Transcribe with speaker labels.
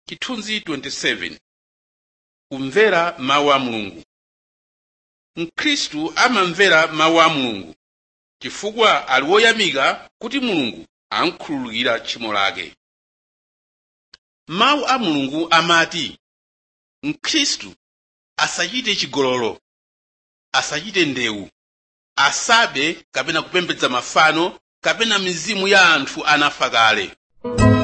Speaker 1: chithunzi 27 kumvera mawu a mulungu mkhristu amamvera mawu a mulungu chifukwa ali woyamika kuti mulungu amkhululukira tchimo lake mawu a mulungu amati mkhristu asachite chigololo asachite ndewu asabe kapena kupembedza mafano kapena mizimu ya anthu anafa kale